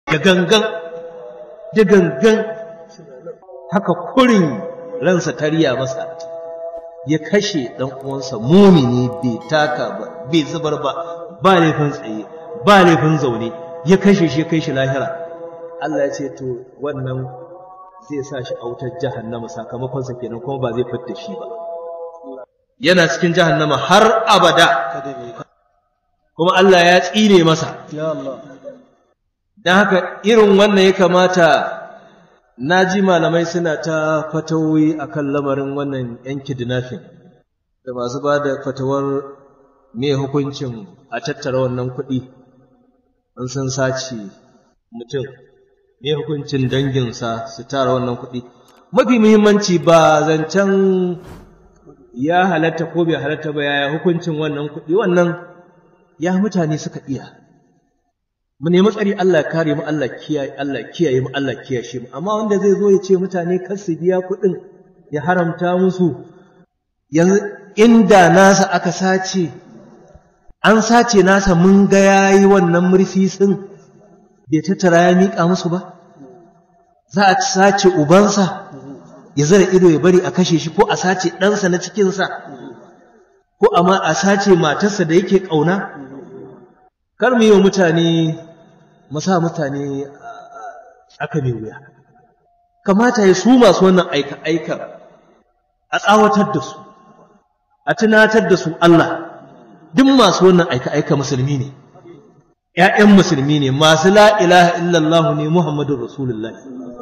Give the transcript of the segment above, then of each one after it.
da gangan da gangan haka kurin ransa tariya masa ya kashe ɗan uwansa mumini bai taka ba bai zubar ba ba laifin tsaye ba laifin zaune ya kashe shi kai shi lahira Allah ya ce to wannan zai sa shi a wutar jahannama sakamakon sa kenan kuma ba zai fitta shi ba yana cikin jahannama har abada kuma Allah ya tsine masa ya Allah dan haka irin wannan ya kamata na ji malamai suna ta fatawoyi akan lamarin wannan yan kidnapping da masu ba da fatawar me hukuncin a tattara wannan kuɗi an san sace mutum me hukuncin danginsa su tara wannan kuɗi mafi muhimmanci ba zancen ya halatta ko bai halatta ba yaya hukuncin wannan kuɗi wannan ya mutane suka iya mu nemi tsari Allah kare mu Allah kiyaye Allah kiyaye mu Allah kiyashe mu amma wanda zai zo ya ce mutane kar su biya kuɗin ya haramta musu yanzu inda nasa aka sace an sace nasa mun ga yayi wannan murfisin bai tattara ya miƙa musu ba za a sace ubansa ya zara ido ya bari a kashe shi ko a sace ɗansa na cikinsa ko amma a sace matarsa da yake ƙauna kar mu yi wa mutane mu sa mutane aka mai wuya kamata ya su masu wannan aika-aika a tsawatar da su a tunatar da su Allah duk masu wannan aika-aika musulmi ne ‘ya'yan musulmi ne masu la ilaha illallah ne Muhammadun Rasulullah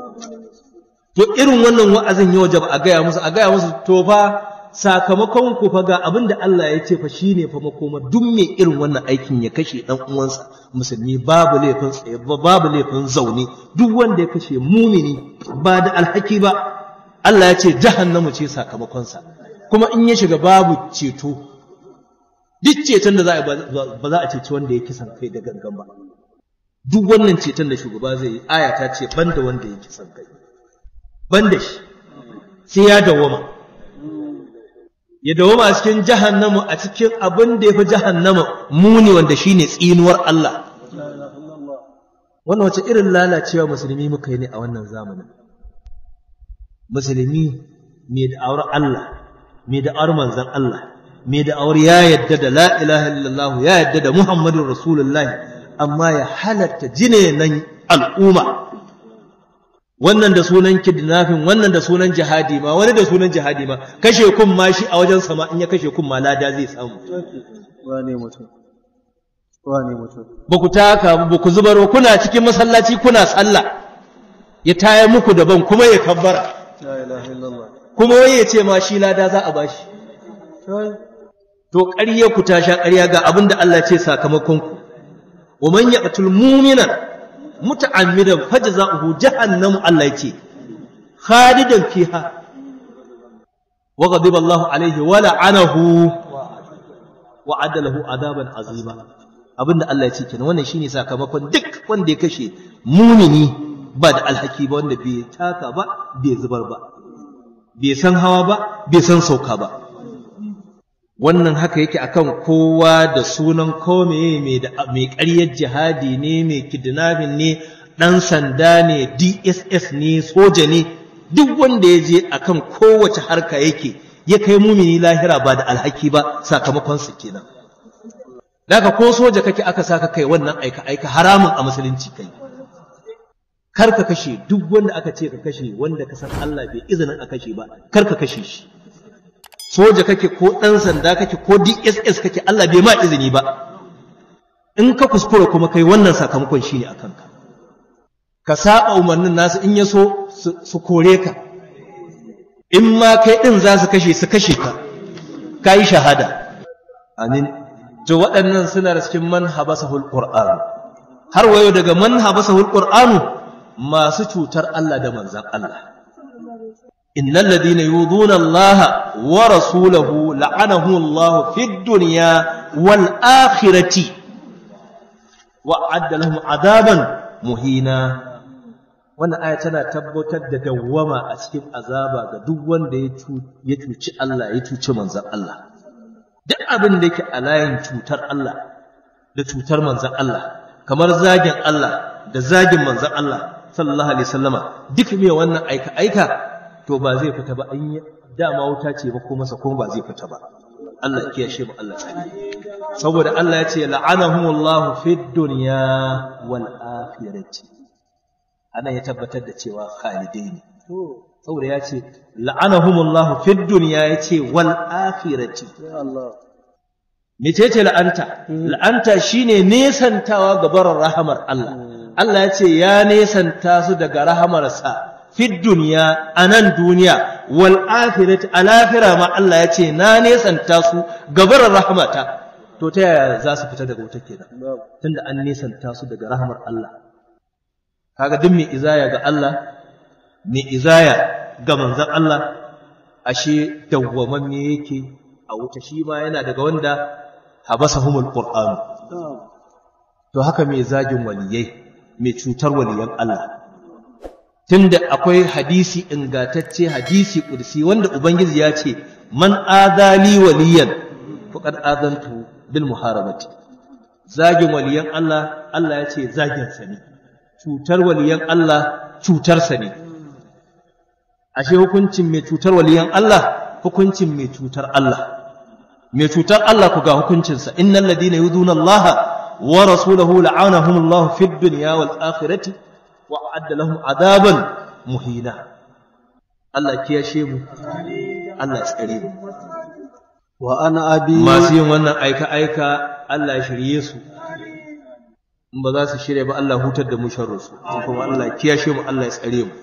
to irin wannan wa'azin ya wajaba a gaya musu a gaya musu to fa sakamakon ku fa ga abin da Allah ya ce fa shine fa makoma duk mai irin wannan aikin ya kashe dan uwansa musulmi babu laifin tsaye babu laifin zaune duk wanda ya kashe mumini ba da alhaki ba Allah ya ce jahannamu ce sakamakon sa kuma in ya shiga babu ceto duk ceton da za a ba za a ceci wanda ya kisan kai da gangan ba duk wannan ceton da shugaba zai yi aya ta ce banda wanda ya kisan kai banda shi sai ya dawoma ya dawoma a cikin jahannamu a cikin abin da ya fi jahannama muni wanda shine tsinuwar Allah wannan wace irin lalacewa musulmi muka yi ne a wannan zamanin musulmi mai da'awar Allah mai da'awar manzon Allah mai da'awar ya yadda da la ilaha illallah ya yadda da muhammadun rasulullahi amma ya halatta jinenan al'umma wannan da sunan kidnapping wannan da sunan jihadi ma wani da sunan jihadi ma kashe kun ma shi a wajen sama in ya kashe kun ma lada zai samu wane mutum wane mutum ba ku taka ba ku zubar kuna cikin masallaci kuna sallah ya taya muku daban kuma ya kabbara la ilaha illallah kuma wai ya ce ma shi lada za a bashi to ƙarya ku ta sha ƙarya ga abin da Allah ce sakamakon ku wa man yaqtul mu'mina muta'ammidan fajza'uhu jahannam Allah yace khalidan fiha wa ghadiba Allahu alayhi wa la'anahu wa adalahu adaban azima abinda Allah ya ce kenan wannan shine sakamakon duk wanda ya kashe mumini ba da alhaki ba wanda bai taka ba bai zubar ba bai san hawa ba bai san sauka ba wannan haka yake akan kowa da sunan kome mai da mai ƙaryar jihadi ne mai kidnapping ne dan sanda ne DSS ne soja ne duk wanda ya je akan kowace harka yake ya kai mumini lahira ba da alhaki ba sakamakon su kenan daga ko soja kake aka saka kai wannan aika aika haramun a musulunci kai kar ka kashe duk wanda aka ce ka kashe wanda ka san Allah bai izinin a kashe ba kar ka kashe shi soja kake ko ɗan sanda kake ko DSS kake Allah bai ma izini ba in ka kuskura kuma kai wannan sakamakon shine a kanka ka saba umarnin nasu in ya so su kore ka in ma kai ɗin za su kashe su kashe ka ka yi shahada amin to waɗannan suna da cikin man habasahul qur'an har wayo daga man habasahul qur'anu masu cutar Allah da manzan Allah إن الذين يؤذون الله ورسوله لعنهم الله في الدنيا والآخرة وأعد لهم عذابا مهينا wannan aya tana tabbatar da dawwama a cikin azaba ga duk wanda ya cuci Allah ya cuci manzon Allah duk abin da yake a layin cutar Allah da cutar manzon Allah kamar zagin Allah da zagin manzon Allah sallallahu alaihi wasallama duk mai wannan aika aika to ba zai fita ba an yi dama wuta ce ba ko masa kuma ba zai fita ba Allah ya kiyashe mu Allah tsari saboda Allah ya ce la'anahumullahu fid dunya wal akhirati anan ya tabbatar da cewa khalidai ne saboda ya ce la'anahumullahu fid dunya ya ce wal akhirati ya Allah mecece la'anta la'anta shine nesantawa ga barin rahamar Allah Allah ya ce ya nesanta su daga rahamarsa fid duniya a nan duniya wal akhirati a lahira ma Allah ya ce na nesanta su ga barin rahamata to ta yaya za su fita daga wuta kenan tunda an nesanta su daga rahamar Allah kaga duk mai izaya ga Allah mai izaya ga manzon Allah ashe dawwamamme yake a wuta shi ma yana daga wanda habasahumul qur'an to haka mai zagin waliyai mai cutar waliyan Allah tunda akwai hadisi ingantacce hadisi kursi wanda ubangiji ya ce man adali waliyan faqad adantu bil muharabati zagin waliyan Allah Allah ya ce zagin sa ne cutar waliyan Allah cutar sa ne ashe hukuncin mai cutar waliyan Allah hukuncin mai cutar Allah mai cutar Allah ku ga hukuncinsa innal ladina yuduna Allah wa rasulahu la'anahum Allah fid dunya wal akhirati wa a'adda lahum adaban muhina Allah kiyashe mu Allah ya tsare mu wa ana abi masu yin wannan aika aika Allah ya shirye su in ba za su shirye ba Allah hutar da mu sharru su kuma Allah kiyashe mu Allah ya tsare mu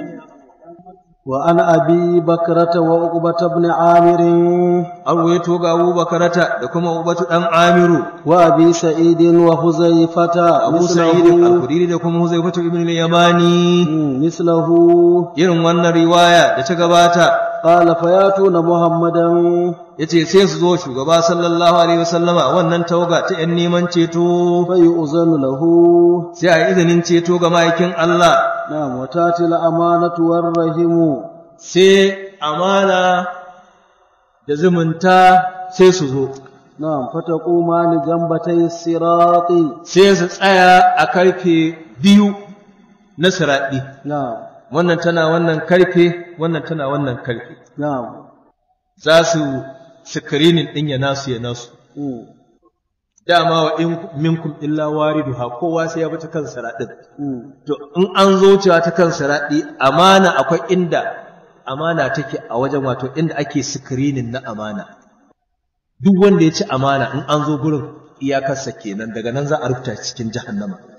وعن أبي بكرة وعقبة بن عامر an ruwaito ga Abu Bakarata da kuma Ubatu dan Amiru وأبي سعيد وحذيفة Abu Sa'id al-Khudri da kuma Huzaifatu ibn al-Yamani مم، مثله irin wannan riwaya da ta gabata قال فياتون محمدا yace sai su zo shugaba sallallahu alaihi wasallama wannan tawaga ta yan neman ceto فيؤذن له sai a yi izinin ceto ga ma'aikin Allah نعم وتاتي الأمانة والرحم sai amana da zumunta sai su zo نعم فتقومان جنبتي الصراط sai su tsaya a karfe biyu na siraɗi نعم wannan tana wannan karfe wannan tana wannan karfe نعم za su screening ɗin ya nasu ya nasu مم. dama wa in minkum illa wariduha kowa sai ya bi ta kan siraɗin مم. to in an zo cewa ta kan siraɗi amana akwai inda amana take a wajen wato inda ake screening na amana duk wanda ya ci amana in an zo gurin iyakarsa kenan daga nan za a rubuta cikin jahannama